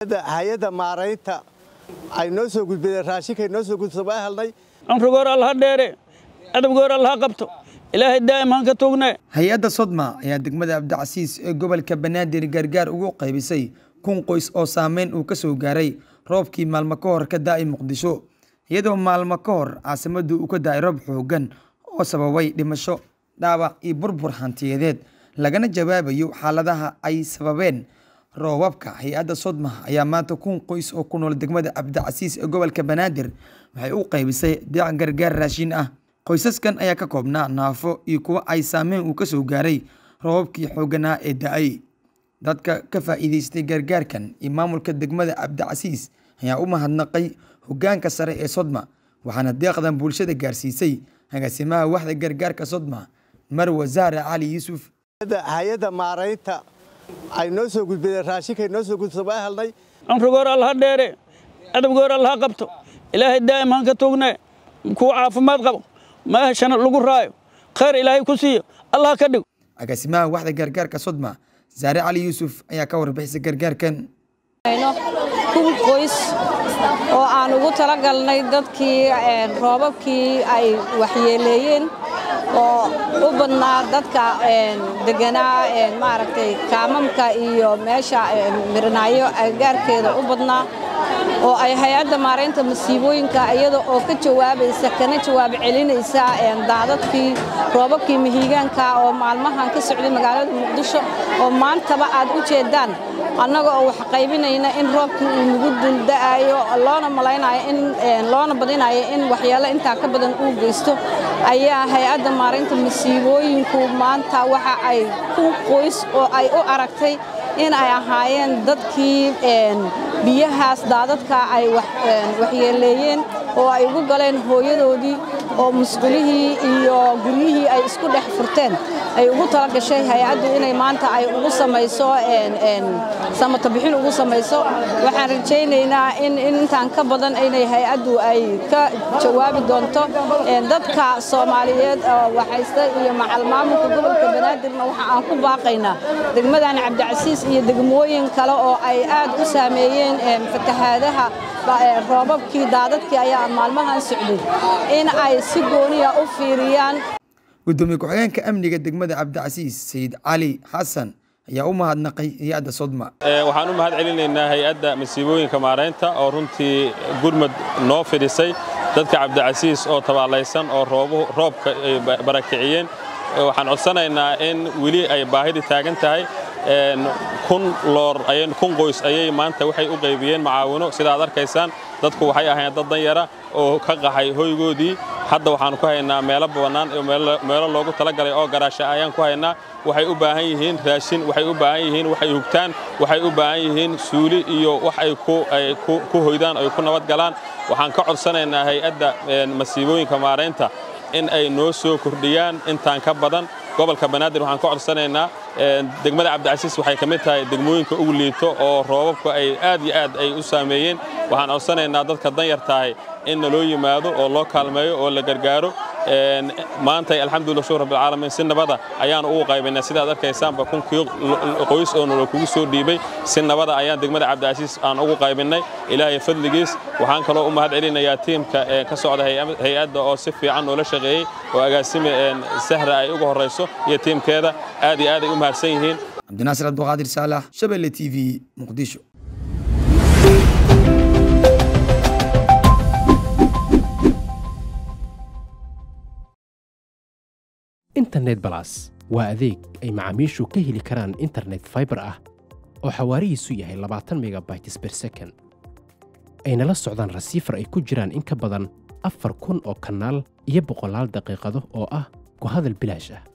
hay-adda maaraynta ay noo soo gudbideen raashinkay noo soo gudbisa waa helnay amrigoor allaha dheere adabgoor allaha qabto ilaahay daa'im han ka tuugne hay-adda sodma ayaa degmada cabdicasiis ee gobolka banaadir gargaar ugu qaybisay kun qoys oo saameyn uu ka soo gaaray roobkii maalmo ka hor ka daa'ay muqdisho iyadoo maalmo ka hor caasimaddu uu ka daa'ay roob xooggan oo sababay dhimasho dhaawac iyo burbur hantiyadeed lagana jawaabayo xaaladaha ay sababeen roobabka hay-adda sodma ayaa maanta kun qoys oo ku nool degmada cabdicasiis ee gobolka banaadir waxay u qaybisay deeq gargaar raashin ah qoysaskan ayaa ka koobnaa naafo iyo kuwo ay saameyn uu ka soo gaaray roobabkii xoogganaa ee da-ay dadka ka faa'iidaystay gargaarkan iyo maamulka degmada cabdicasiis ayaa u mahadnaqay hoggaanka sare ee sodma waxaana deeqdan bulshada gaarsiisay agaasimaha waxda gargaarka sodma marwa zahra cali yuusuf hay-adda maaraynta ay noo soo gudbideen raashinkay noo soo gudbisa waa helnay amrigoor allaha dheere adabgoor allaha qabto ilaahay daa'im han ka tuugne kuwa caafimaad qabo maahashana lagu raayo khayr ilaahay ku siiyo allah ka dhigo agaasimaha waxda gargaarka sodma zaare cali yuusuf ayaa ka warbixisay gargaarkan kun qoys oo aan ugu talagalnay dadkii roobabkii ay waxyeeleeyeen oo u badnaa dadka deganaa maaragtay kaamamka iyo meesha mirinaayo agagaarkeeda u badnaa oo ay hay-adda maaraynta masiibooyinka iyada oo ka jawaabaysa kana jawaab celinaysa daadadkii roobabkii mihiigaanka oo maalmahan ka socday magaalada muqdisho oo maantaba aad u jeedaan annaga oo wax qaybinayna in roobkii uu nagu dulda'ayo loona malaynayo in loona badinayo in waxyaalo intaa ka badan uu geysto ayaa hay-adda maaraynta masiibooyinku maanta waxa ay kun qoys oo ay u aragtay in ay ahaayeen dadkii biyahaas daadadka ay waxyeeleeyeen oo ay ugu galeen hooyadoodii oo musqulihii iyo guryihii ay isku dhex furteen ay ugu tala gashay hay-addu inay maanta ay ugu samayso samato bixin ugu samayso waxaan rajaynaynaa in intaan ka badan inay hay-addu ay ka jawaabi doonto dadka soomaaliyeed oo waxaysta iyo macal maamulka gobolka banaadirna waxa aan ku baaqaynaa degmadan cabdicasiis iyo degmooyin kale oo ay aad u saameeyeen fatahaadaha roobabkii daadadkii ayaa maalmahan socday in ay si gooniya u fiiriyaan gudoomiye ku-xigeenka amniga degmada cabdicasiis sayid cali xasan ayaa u mahadnaqay hay-adda sodma waxaan u mahad celinaynaa hay-adda masiibooyinka maaraynta oo runtii gurmad noo fidhisay dadka cabdicasiis oo tabaalaysan oo roobka ay barakiciyeen waxaan codsanaynaa in weli ay baahidii taagan tahay kun loor kun qoys ayay maanta waxay u qaybiyeen macaawino sida aad arkaysaan dadku waxay ahayn dad danyara oo ka qaxay hoygoodii hadda waxaanu ku haynaa meelo bannaan iyo meelo loogu talagalay oo garaasha ayaan ku haynaa waxay u baahan yihiin raashin waxay u baahan yihiin waxay hugtaan waxay u baahan yihiin suuli iyo wax ay ku hoydaan ay ku nabad galaan waxaan ka codsanaynaa hay-adda masiibooyinka maaraynta in ay noo soo kordhiyaan intaan ka badan gobolka banaadir waxaan ka codsanaynaa degmada cabdicasiis waxay ka mid tahay degmooyinka ugu liito oo roobabku ay aad iyo aad ay u saameeyeen waxaan codsanaynaa dadka danyar tahay in naloo yimaado oo loo kaalmeeyo oo la gargaaro maantay alxamdulillah shukr rabbilcaalamiin si nabada ayaanu ugu qaybaynaa sidaad arkaysaanba kunkii qoys oo nalo kugu soo dhiibay si nabada ayaan degmada cabdicasiis aan ugu qaybinnay ilaahay fadligiis waxaan kaloo u mahad celinayaa tiimka ka socda hay-adda oo si fiican noola shaqeeyey oo agaasime sahra ay uga horrayso iyo tiimkeeda aad iyo aad ay u mahadsan yihiin cabdinaasir abduqaadir saalax shabelle t v muqdisho internet balas waa adeeg ay macaamiishu ka heli karaan internet faibar ah oo xawaarihiisu yahay labaatan megabytes ber second ayna la socdaan rasiifar ay ku jiraan in ka badan afar kun oo kanaal iyo boqolaal daqiiqado oo ah ku hadal bilaash ah